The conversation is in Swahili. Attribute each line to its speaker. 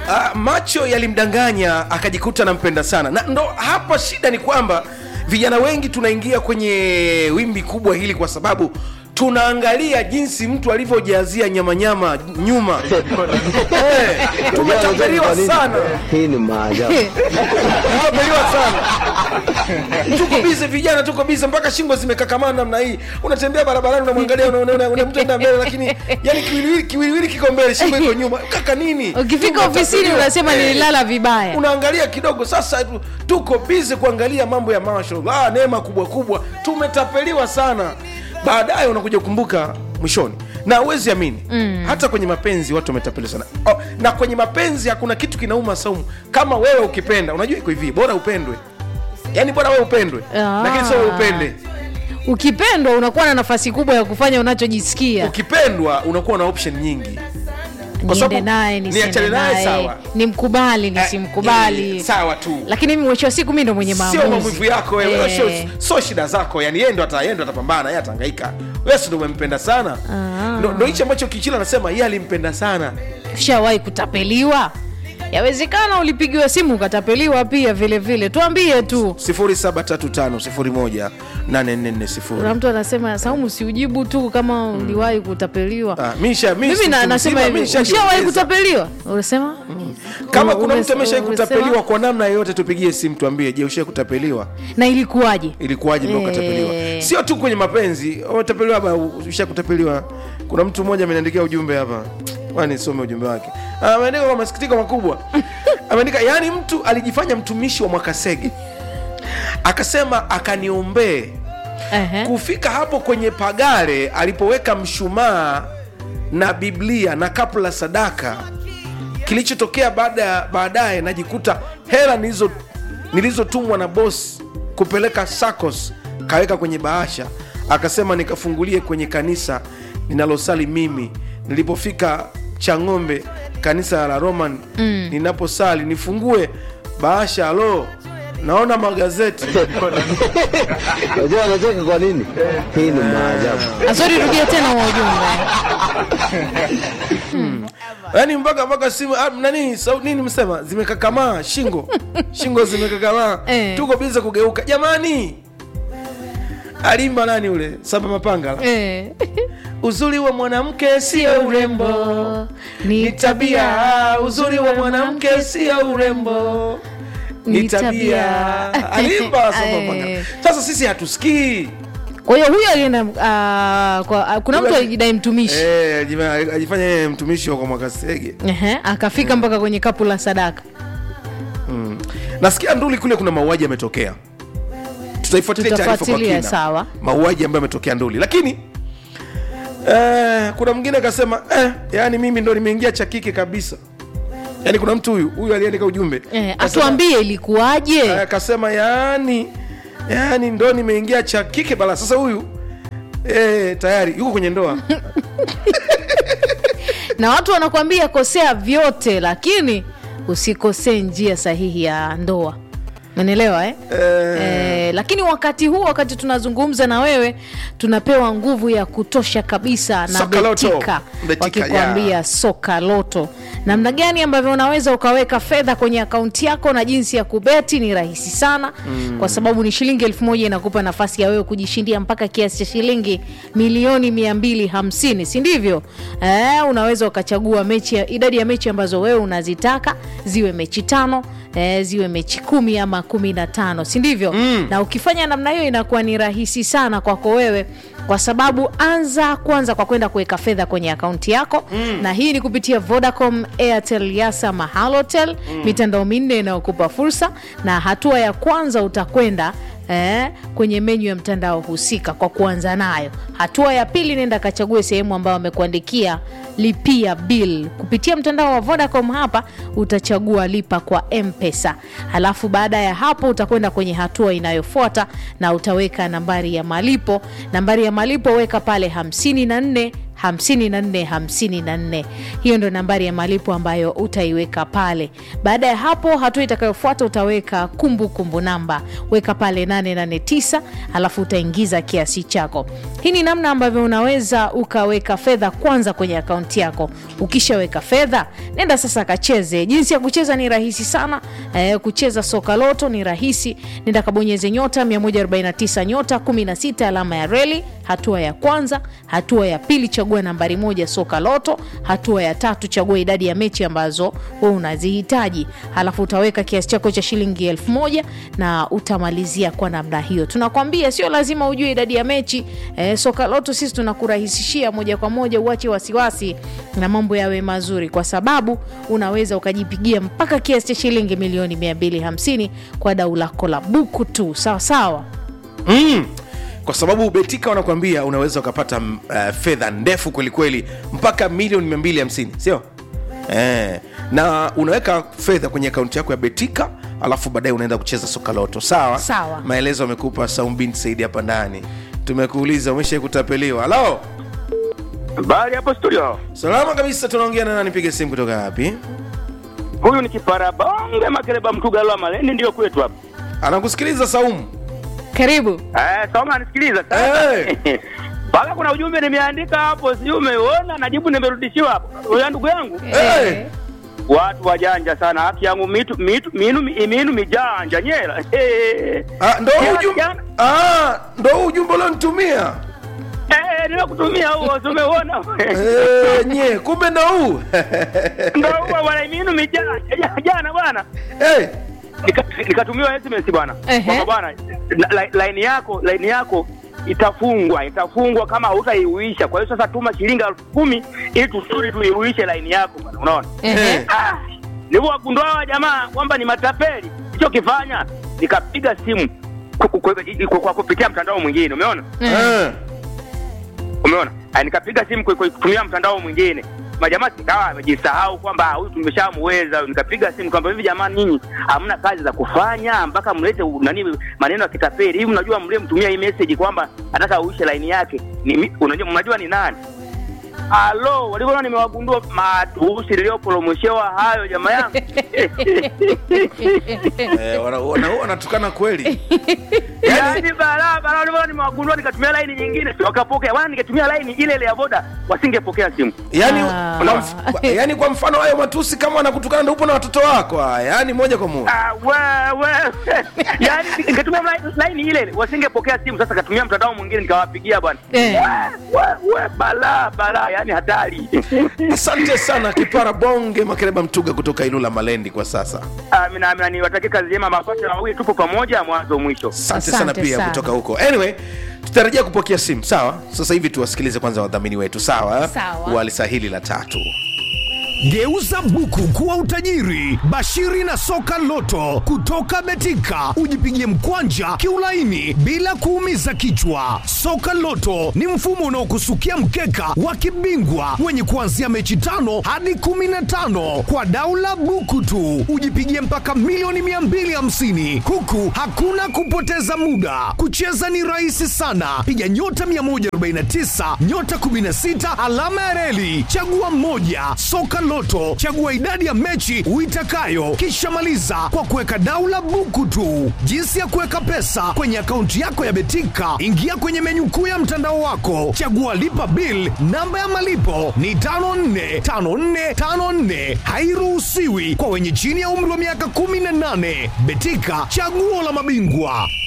Speaker 1: uh, macho yalimdanganya akajikuta anampenda sana na ndo hapa shida ni kwamba vijana wengi tunaingia kwenye wimbi kubwa hili kwa sababu tunaangalia jinsi mtu alivyojazia nyamanyama nyuma Eh, tumetapeliwa sana
Speaker 2: Hii ni maajabu.
Speaker 1: tumetapeliwa sana tuko bize vijana tuko bize mpaka shingo zimekakamana namna hii unatembea barabarani unamwangalia una- una- una- una- mtu enda mbele lakini yani kiwiliwili kiwiliwili kiko mbele shingo iko nyuma kaka nini
Speaker 3: ukifika
Speaker 1: Tumetapeliwa.
Speaker 3: ofisini unasema nililala vibaya
Speaker 1: unaangalia kidogo sasa tu- tuko bize kuangalia mambo ya marshal ah, neema kubwa kubwa tumetapeliwa sana baadaye unakuja kukumbuka mwishoni na uwezi amini mm. hata kwenye mapenzi watu wametapeliwa sana oh, na kwenye mapenzi hakuna kitu kinauma saumu kama wewe ukipenda unajua iko hivi bora upendwe yaani bora wewe upendwe
Speaker 3: Ah.
Speaker 1: lakini sio wewe upende
Speaker 3: ukipendwa unakuwa na nafasi kubwa ya kufanya unachojisikia
Speaker 1: ukipendwa unakuwa na option nyingi Kwa
Speaker 3: niende
Speaker 1: sababu
Speaker 3: naye
Speaker 1: niachane
Speaker 3: nisiende
Speaker 1: naye,
Speaker 3: naye
Speaker 1: sawa.
Speaker 3: nimkubali
Speaker 1: Eh,
Speaker 3: nisimkubali
Speaker 1: eh, sawa tu
Speaker 3: lakini mimi mwisho wa siku mi ndo mwenye
Speaker 1: sio
Speaker 3: maamuzi
Speaker 1: maumivu yako wewe
Speaker 3: Eh.
Speaker 1: sio sio shida zako yani yeye ndo ata yeye ndo atapambana yeye atahangaika wewe si ndo umempenda sana
Speaker 3: Ah.
Speaker 1: ndo ndo hicho ambacho kichila anasema yeye alimpenda sana
Speaker 3: ushawahi kutapeliwa yawezekana ulipigiwa simu ukatapeliwa pia vile vile tuambie tu
Speaker 1: 0735018440
Speaker 3: kuna mtu anasema saumu siujibu tu kama uliwahi kutapeliwa
Speaker 1: Ah, misha mimi
Speaker 3: mimi na-
Speaker 1: mtu
Speaker 3: nasema
Speaker 1: mzima,
Speaker 3: hivi
Speaker 1: misha
Speaker 3: ushawahi
Speaker 1: jiongeza.
Speaker 3: kutapeliwa unasema
Speaker 1: kama kuna
Speaker 3: Umes-
Speaker 1: mtu ameshai
Speaker 3: umesema-
Speaker 1: kutapeliwa kwa namna yoyote tupigie simu tuambie je ushai kutapeliwa
Speaker 3: na ilikuwaje
Speaker 1: ilikuwaje mpaka
Speaker 3: Eh.
Speaker 1: ukatapeliwa sio tu kwenye mapenzi umetapeliwa hapa usha kutapeliwa kuna mtu mmoja ameniandikia ujumbe hapa Ngoja nisome ujumbe wake Ah, ameandika kwa masikitiko makubwa ameandika yaani mtu alijifanya mtumishi wa mwakasege akasema akaniombee
Speaker 3: Ehe.
Speaker 1: kufika hapo kwenye pagare alipoweka mshumaa na biblia na kapu la sadaka kilichotokea baada baadaye najikuta hela nilizo nilizotumwa na bos kupeleka sacos kaweka kwenye bahasha akasema nikafungulie kwenye kanisa ninalosali mimi nilipofika chang'ombe kanisa la roman mm. ninaposali nifungue bahasha alo naona magazeti
Speaker 2: Unajua anacheka kwa nini? Hii ni maajabu.
Speaker 3: asori rudia tena wa ujumbe
Speaker 1: yaani mpaka mpaka simu ah, nani sau, nini msema zimekakamaa shingo shingo zimekakamaa
Speaker 3: Eh.
Speaker 1: tuko bize kugeuka jamani alimba nani ule saba mapanga
Speaker 3: Eh.
Speaker 1: uzuri wa mwanamke sio urembo ni tabia uzuri wa mwanamke sio urembo ni
Speaker 3: Ni
Speaker 1: tabia
Speaker 3: tabia.
Speaker 1: alimba saba
Speaker 3: Eh.
Speaker 1: mapanga sasa sisi hatusikii
Speaker 3: kwa hiyo huyo alienda ah, kwa- ah, kuna mtu
Speaker 1: Huyo-
Speaker 3: alijidai mtumishi
Speaker 1: Eh, ajifanya ajifanya yeye mtumishi wa kwa mwakasege
Speaker 3: Ehe, akafika mpaka kwenye kapu la sadaka
Speaker 1: nasikia nduli kule kuna mauaji yametokea tutaifuatilia taarifa kwa
Speaker 3: Tutafuatilia,
Speaker 1: kina
Speaker 3: sawa.
Speaker 1: mauaji ambayo yametokea nduli lakini eh, kuna mwingine akasema eh, yani mimi ndo nimeingia cha kike kabisa yani kuna mtu huyu huyu aliandika ujumbe
Speaker 3: Eh,
Speaker 1: Akasema-
Speaker 3: atuambie ilikuwaje
Speaker 1: eh, akasema yani yani ndo nimeingia cha kike bala sasa huyu eh, tayari yuko kwenye ndoa
Speaker 3: na watu wanakuambia kosea vyote lakini usikosee njia sahihi ya ndoa menelewa eh?
Speaker 1: eh,
Speaker 3: Eh, lakini wakati huu wakati tunazungumza na wewe tunapewa nguvu ya kutosha kabisa na
Speaker 1: Soka Loto.
Speaker 3: betika
Speaker 1: Betika,
Speaker 3: wakikwambia
Speaker 1: yeah.
Speaker 3: soka loto namna gani ambavyo unaweza ukaweka fedha kwenye akaunti yako na jinsi ya kubeti ni rahisi sana mm. kwa sababu ni shilingi elfu moja inakupa nafasi ya wewe kujishindia mpaka kiasi cha shilingi milioni mia mbili hamsini si ndivyo eh, unaweza ukachagua mechi ya, idadi ya mechi ambazo wewe unazitaka ziwe mechi tano eh, ziwe mechi kumi ama kumi na tano si ndivyo mm. na ukifanya namna hiyo inakuwa ni rahisi sana kwako wewe kwa sababu anza kwanza kwa kwenda kuweka fedha kwenye akaunti yako mm. na hii ni kupitia vodacom airtel yasa mahalotel mm. mitandao minne inayokupa fursa na hatua ya kwanza utakwenda Eh, kwenye menyu ya mtandao husika kwa kuanza nayo hatua ya pili nenda kachague sehemu ambayo amekuandikia lipia bill kupitia mtandao wa vodacom hapa utachagua lipa kwa mpesa halafu baada ya hapo utakwenda kwenye hatua inayofuata na utaweka nambari ya malipo nambari ya malipo weka pale 54 54 54 hiyo ndo nambari ya malipo ambayo utaiweka pale baada ya hapo hatua itakayofuata utaweka kumbukumbu kumbu namba weka pale 889 alafu utaingiza kiasi chako hii ni namna ambavyo unaweza ukaweka fedha kwanza kwenye akaunti yako ukishaweka fedha nenda sasa kacheze jinsi ya kucheza ni rahisi sana eh, kucheza soka loto ni rahisi nenda kabonyeze nyota 149 nyota 16 alama ya reli hatua ya kwanza hatua ya pili chagua nambari moja soka loto hatua ya tatu chagua idadi ya mechi ambazo we unazihitaji halafu utaweka kiasi chako cha shilingi elfu moja na utamalizia kwa namna hiyo tunakwambia sio lazima ujue idadi ya mechi eh, soka loto sisi tunakurahisishia moja kwa moja uache wasiwasi na mambo yawe mazuri kwa sababu unaweza ukajipigia mpaka kiasi cha shilingi milioni 250 kwa dau lako la buku tu sawa sawa
Speaker 1: mm. kwa sababu betika wanakuambia unaweza ukapata mm, uh, fedha ndefu kwelikweli mpaka milioni 250 sio eh. na unaweka fedha kwenye akaunti yako ya betika alafu baadaye unaenda kucheza soka loto sawa
Speaker 3: Sawa.
Speaker 1: maelezo amekupa saumbin saidi hapa ndani tumekuuliza umesha kutapeliwa halo
Speaker 4: Bali hapo studio.
Speaker 1: salama kabisa tunaongea na nani piga simu kutoka wapi
Speaker 4: Huyu ni kipara bonge makeleba mtugalwa maleni ndio kwetu hapa.
Speaker 1: anakusikiliza saumu
Speaker 3: karibu
Speaker 4: Eh, soma nisikiliza
Speaker 1: Eh.
Speaker 4: Paka kuna ujumbe nimeandika hapo, sijui umeuona, najibu nimerudishiwa hapo. Huyo ndugu yangu,
Speaker 1: hey.
Speaker 4: watu wajanja sana, haki yangu mitu mitu minu minu mijanja nyela. Eh,
Speaker 1: ah, ndo
Speaker 4: Jana-
Speaker 1: ujumbe
Speaker 4: jana-
Speaker 1: ah, ndo ujumbe ulionitumia
Speaker 4: eh, nimekutumia huo, si umeuona?
Speaker 1: Eh, nye kumbe ndo huu
Speaker 4: Ndio huo bwana, minu mijanja Ja- jana bwana.
Speaker 1: hey.
Speaker 4: Nika- nikatumiwa SMS bwana
Speaker 3: Ehe.
Speaker 4: kwamba bwana la- la- line yako line yako itafungwa itafungwa kama hautaiuisha kwa hiyo sasa tuma shilingi elfu kumi ili tusudi tuiuishe line yako bwana unaona
Speaker 3: Ehe.
Speaker 4: ah, nilivyowagundua hawa jamaa kwamba ni matapeli ichokifanya nikapiga simu ku- ku- ku- ku- kwa kupitia mtandao mwingine umeona
Speaker 1: Eh.
Speaker 4: umeona Ah, nikapiga simu kwa- kwa kutumia mtandao mwingine majamaa sikawa amejisahau kwamba huyu tumeshamweza nikapiga simu kwamba hivi jamaa ninyi hamna kazi za kufanya mpaka mlete u- nani maneno ya kitapeli hivi mnajua mlie mtumia hii message kwamba anataka uishe laini yake ni, mi- unajua mnajua ni nani alo walivyoona nimewagundua matusi niliyopolomoshewa hayo jamaa yangu
Speaker 1: Eh, wana- wana- wanatukana kweli
Speaker 4: yaani balaa balaa walivyoona nimewagundua nikatumia laini nyingine wakapokea wana ningetumia laini ile ile ya boda wasingepokea simu
Speaker 1: yani,
Speaker 3: Ah.
Speaker 1: kwa mf- yani kwa mfano hayo matusi kama wanakutukana ndo upo na watoto wako ah, yani moja kwa moja
Speaker 4: Ah, we, we. yaani ningetumia line- line ile ile wasingepokea simu sasa katumia mtandao mwingine nikawapigia bwana
Speaker 3: Eh.
Speaker 4: We, we, we, balaa balaa yani hatari
Speaker 1: asante sana kipara bonge makereba mtuga kutoka ilula malendi kwa sasa
Speaker 4: amina amina niwatakie kazi njema mapato wawili tupo pamoja mwanzo mwisho
Speaker 1: asante
Speaker 3: Asante
Speaker 1: sana pia
Speaker 3: sana.
Speaker 1: kutoka huko anyway tutarajia kupokea simu sawa sasa hivi tuwasikilize kwanza wadhamini wetu sawa
Speaker 3: Sawa.
Speaker 1: walisahili la tatu
Speaker 5: Geuza buku kuwa utajiri. Bashiri na soka loto kutoka Betika, ujipigie mkwanja kiulaini bila kuumiza kichwa. Soka loto ni mfumo unaokusukia mkeka wa kibingwa wenye kuanzia mechi tano hadi kumi na tano kwa daula buku tu, ujipigie mpaka milioni 250 huku hakuna kupoteza muda. Kucheza ni rahisi sana, piga nyota 149 nyota 16 alama ya reli, chagua moja. Soka Loto, chagua idadi ya mechi uitakayo, kisha maliza kwa kuweka daula buku tu. Jinsi ya kuweka pesa kwenye akaunti yako ya Betika, ingia kwenye menyu kuu ya mtandao wako, chagua lipa bill. Namba ya malipo ni 545454, hairuhusiwi kwa wenye chini ya umri wa miaka 18. Betika, chaguo la mabingwa.